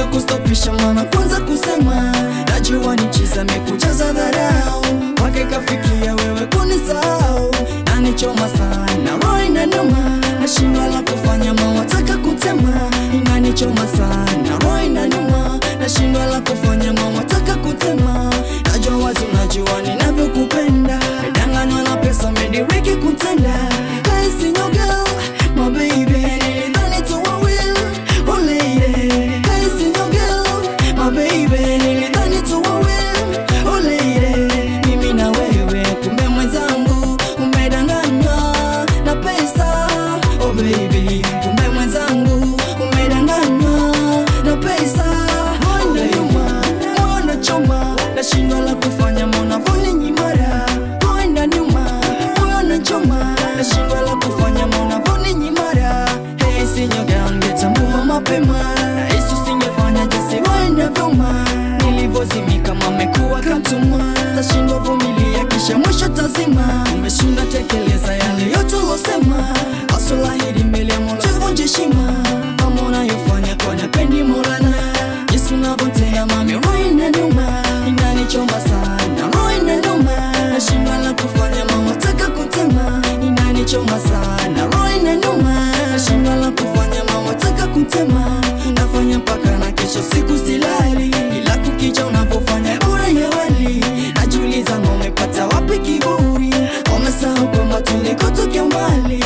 kustopisha maana kwanza kusema najua ni chiza mekujaza dharau wake kafikia wewe kunisahau nanichoma sana roho inanuma nashindwa la kufanya mawataka kutema inanichoma sana roho inanuma nashindwa la kufanya mawataka kutema najua wazi unajua ninavyokupenda medanganywa na pesa mediriki kutenda Hey, single girl, my baby nilidhani tu wawili oh lady Hey, single girl, my baby nilidhani tu wawili oh lady mimi na wewe kumbe mwenzangu umedanganywa na pesa oh baby kumbe mwenzangu umedanganywa na pesa moyo nyuma moyo choma nashindwa la kufanya mona voni nyimara moyo nyuma moyo nachoma nashindwa la kufanya mona voni nyimara hey sinyoga ungetambua mapema rahisi usingefanya jinsi waenda vyoma nilivyozimika mamekuwa kamtumwa tashindwa vumilia kisha mwisho tazima umeshinda tekeleza yale yote ulosema asolahidi mbele ya mola tuvunje heshima mama unayofanya kwa napendi molana jinsi unavyotenda mami roho inaniuma inanichoma sana roho inaniuma nashindwa la kufanya mama taka kutema inanichoma sana roho inaniuma nashindwa la kufanya mama taka kutema nafanya mpaka na kesho siku silali ila kukicha unavyofanya bora ya wali najiuliza ma umepata wapi kiburi wamesahau kwamba tulikotokea mbali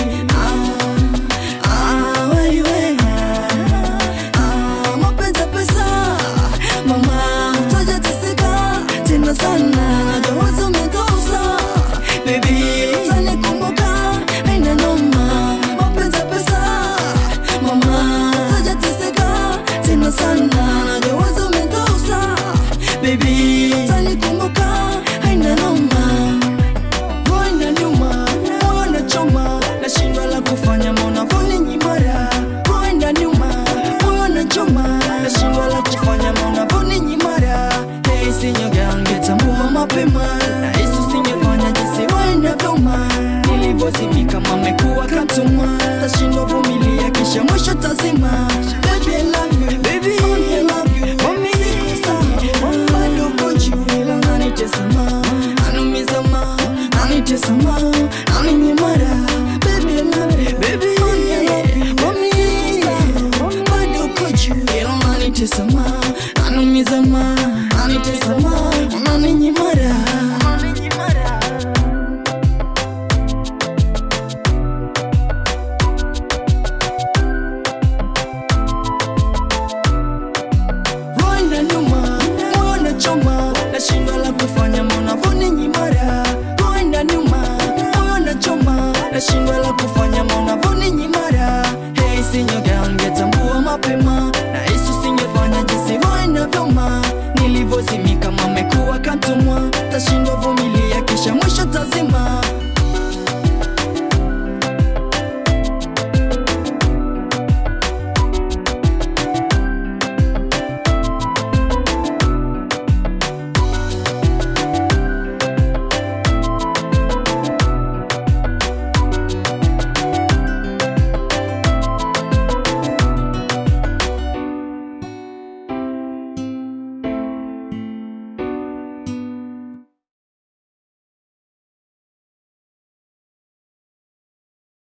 ah, ah, wewe, ah, mapenzi ya pesa mama utajateseka tena sana najua wazo umetosa baby utanikumbuka haina noma mapenzi ya pesa mama utajateseka tena sana najua wazo umetosa baby utanikumbuka haina noma Moyo nyuma, moyo nachoma, nashindwa la kufanya maona voni nyimara. Moyo nyuma, moyo nachoma, nashindwa la kufanya maona voni nyimara. Hey, sinyoga ungetambua mapema, rahisi usingefanya jinsi waenda vyoma. Nilivyozimika mamekuwa katuma, tashindwa vumilia kisha mwisho tazima. Baby, I love you, baby, I love you, mami, sikusahau. Bado uko juu, ila unanitesa ma, anumiza ma, anitesa ma, aninyimara. Baby, I love you, baby, I love you, mami, sikusahau. Bado uko juu, ila unanitesa ma, anumiza ma, anitesa ma, unaninyimara. Rwanda nyuma, moyo nachoma, nashindwa la kufanya mona voni nyimara. Rwanda nyuma, moyo nachoma, nashindwa la kufanya mona